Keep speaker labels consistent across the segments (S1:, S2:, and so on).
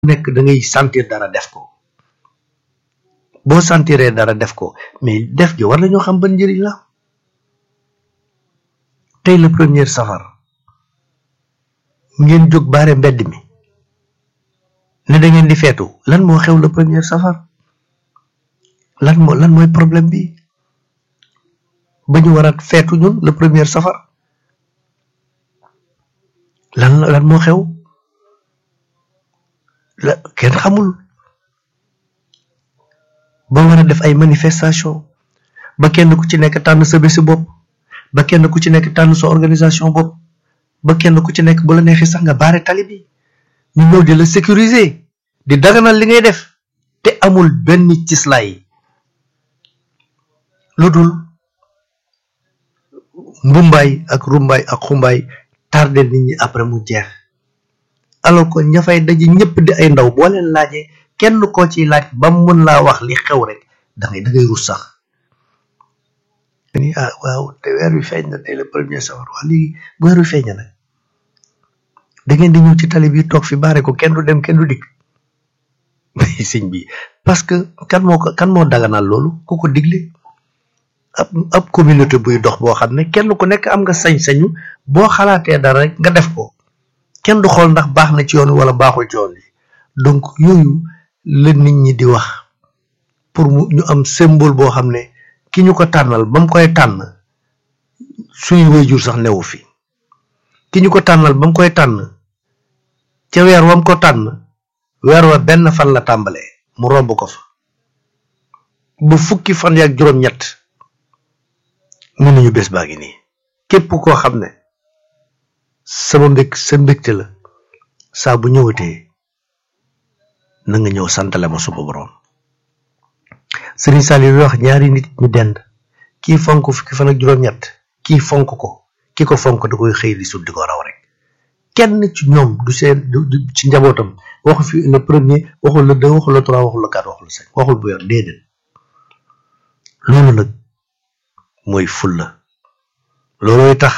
S1: nekk da ngay sentir dara def ko boo sentiree dara def ko mais def gi war nañoo xam ban njëriñ la tey le premier safar ngeen jóg baare mbedd mi ne da ngeen di feetu lan moo xew le premier safar lan moo lan mooy problème bi ba ñu war a feetu ñun le premier safar lan lan moo xew la kenn xamul ba war a def ay manifestation ba kenn ku ci nekk tànn sa bési bopp ba kenn ku ci nekk tànn sa organisation bopp ba kenn ku ci nekk bu la neexee sax nga baare tali bi ñu ñëw di la sécuriser di daganal li ngay def te amul benn cislaay lu dul mbumbaay ak rumbaay ak xumbaay tardé nit ñi après mu jeex alors que ña fay daje ñëpp di ay ndaw boo leen laajee kenn koo ciy laaj ba mu mën laa wax li xew rek da ngay da ngay rus sax ni ah waaw te weer wi feeñ na tey le premier safar wax léegi bu weer wi feeñ na nag da ngeen di ñëw ci tali bi toog fi baare ko kenn du dem kenn du dikk sëñ bi parce que kan moo ko kan moo daganal loolu ku ko digle ab ab communauté buy dox boo xam ne kenn ku nekk am nga sañ-sañu boo xalaatee dara rek nga def ko kenn du xool ndax baax na ci yoon wi wala baaxul ci yoon wi donc yooyu la nit ñi di wax pour mu ñu am symbole boo xam ne ki ñu ko tànnal ba mu koy tànn suñu wayjur sax newu fi ki ñu ko tànnal ba mu koy tànn ca weer wam ko tànn weer wa benn fan la tàmbalee mu romb ko fa ba fukki fan yaak juróom-ñett mun nañu bés baa ngi nii képp koo xam ne sama mbég sa mbégte la saa bu ñëwatee na nga ñëw santale ma suba borom Serigne Saliou wax ñaari nit ñu dend kii fonk fukki fan ak juróom-ñett kii fonk ko ki ko fonk da koy xëy di sut di ko raw rek kenn ci ñoom du seen du ci njabootam waxu fi le premier waxul le deux waxul le trois waxul le quatre waxul le cinq waxul bu yor déedéet loolu nag mooy fulla loolooy tax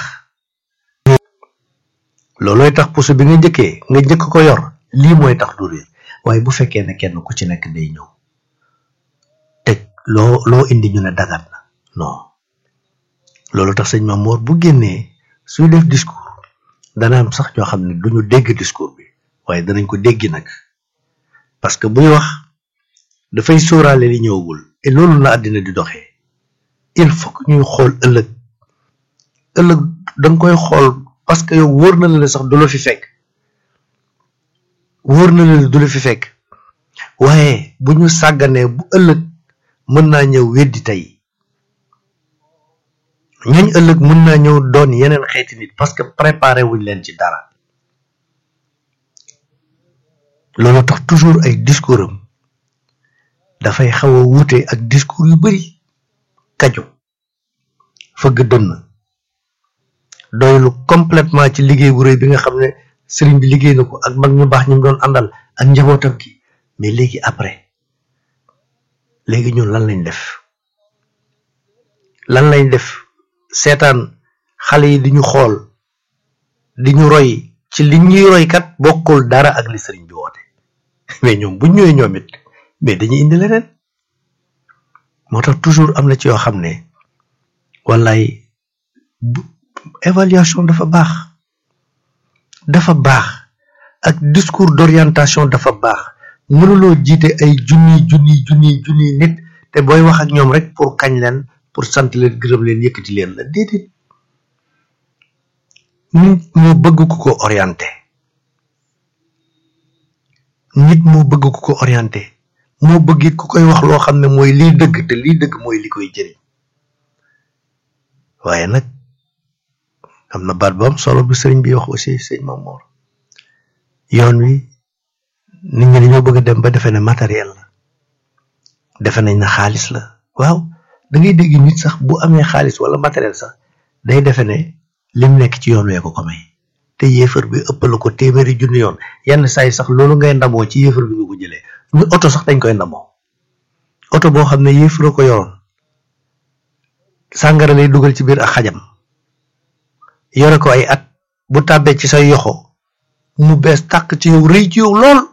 S1: loolooy tax puso bi nga njëkkee nga njëkk ko yor lii mooy tax du réer waaye bu fekkee ne kenn ku ci nekk day ñëw teg loo loo indi ñu ne dagat na non loolu tax sëñ Mamoor bu génnee suy def discours dana am sax ñoo xam ne duñu dégg discours bi waaye danañ ko déggi nag parce que buy wax dafay sóoraale li ñëwagul et loolu la àddina di doxee il faut que ñuy xool ëllëg ëllëg danga koy xool parce que yow wóor na la sax du la fi fekk wóor na la du la fi fekk waaye bu ñu sàgganee bu ëllëg mën naa ñëw weddi tey ñooñ ëllëg mën naa ñëw doon yeneen xeeti nit parce que préparé wuñ leen ci dara loolu tax toujours ay discours am dafay xaw a wuute ak discours yu bari kaju fëgg dënn doylu complètement ci liggéey bu rëy bi nga xam ne sëriñ bi liggéey na ko ak mag ñu baax ñu doon àndal ak njabootam gi mais léegi après léegi ñun lan lañ def lan lañ def seetaan xale yi di ñu xool di ñu roy ci li ñuy roy kat bokkul dara ak li sëriñ bi woote mais ñoom buñ ñëwee ñoom it mais dañuy indi leneen moo tax toujours am na ci yoo xam ne wallaay évaluation dafa baax dafa baax ak discours d'orientation dafa baax mënuloo jiite ay junni junni junni junni nit te booy wax ak ñoom rek pour kañ leen pour sant leen gërëm leen yëkkati leen la déedéet nit moo bëgg ku ko orienté nit moo bëgg ku ko orienté moo bëgg it ku koy wax loo xam ne mooy liy dëgg te liy dëgg mooy li koy jëriñ waaye nag am na baat bu am solo bu sëriñ bi wax aussi sëñ Mamoor yoon wi nit ñi dañoo bëgg a dem ba defe ne matériel la defe nañ na xaalis la waaw da ngay dégg nit sax bu amee xaalis wala matériel sax day defe ne lim nekk ci yoon wee ko ko may te yéefar bi ëppal ko téeméeri junni yoon yenn saa yi sax loolu ngay ndamoo ci yéefar bi nga ko jëlee ñu oto sax dañ koy ndamoo oto boo xam ne yéefara ko yoroon sàngara lay dugal ci biir ak xajam yore ko ay at bu tàbbee ci say yoxo mu bees tàq ci yow rëy ci yow lool